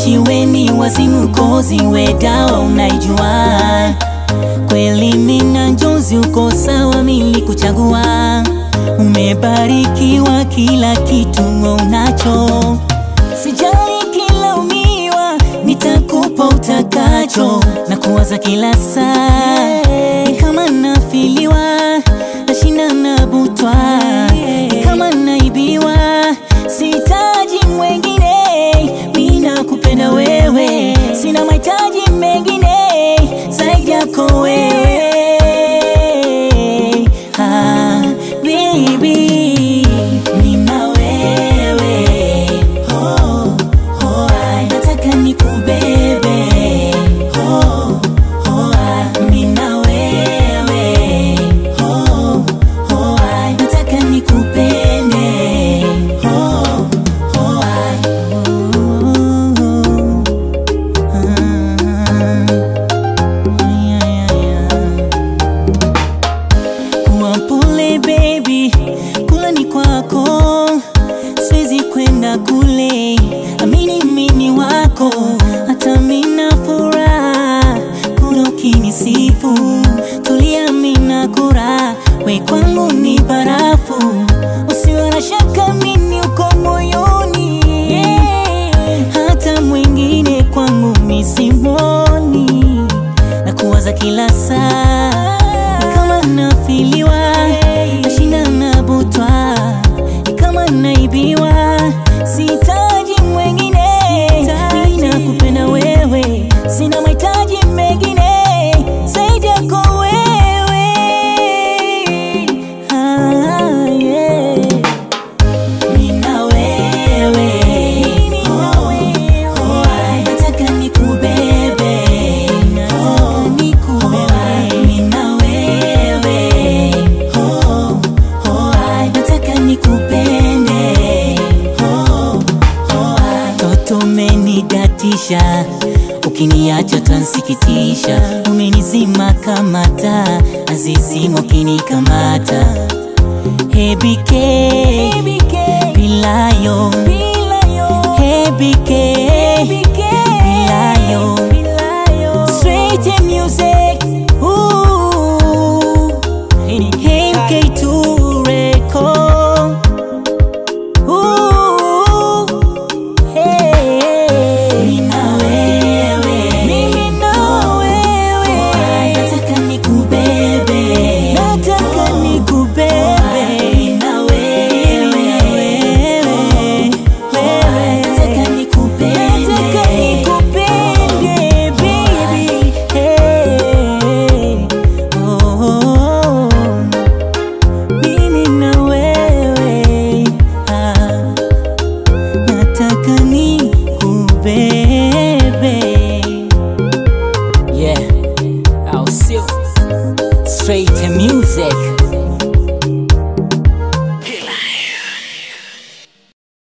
Usiweni wazimu kozi we dawa unaijua kweli mina njozi uko sawa mili kuchagua umebarikiwa kila kitu unacho sijali kila umiwa nitakupa utakacho na kuwaza kila saa ni kama nafiliwa nashinda nabutwa ni kama naibiwa sihitaji mwengine mina kupenda wewe sina mahitaji mengine zaidi yako wewe ah, baby mina wewe oh, oh, ai, nataka nikubebe oh, oh, ai, mina wewe oh, oh, ai, nataka nikupende oh, oh, ai. Kuwa mpole baby, kula ni kwako, siwezi kwenda kule, amini mini wako, hata mina furaha kuna ukinisifu, tulia mina kura, we kwangu ni barafu, usiwe na shaka mini uko moyoni, hata mwingine kwangu misimoni na kuwaza kila saa ni kama nafiliwa nashinda nabutwa ni kama naibiwa sihitaji mwengine mina kupenda wewe sina mahitaji mengine zaidi yako wewe ah, yeah. Mina wewe, oh, oh, ai, nataka nikubebe, oh, oh, ai, mina wewe, oh, oh, ai, nataka nikupende, oh, oh, ai. Toto umenidatisha ukiniacha tansikitisha, umenizima kama taa, azizima ukinikamata Hey BK, Bilayo, Hey BK,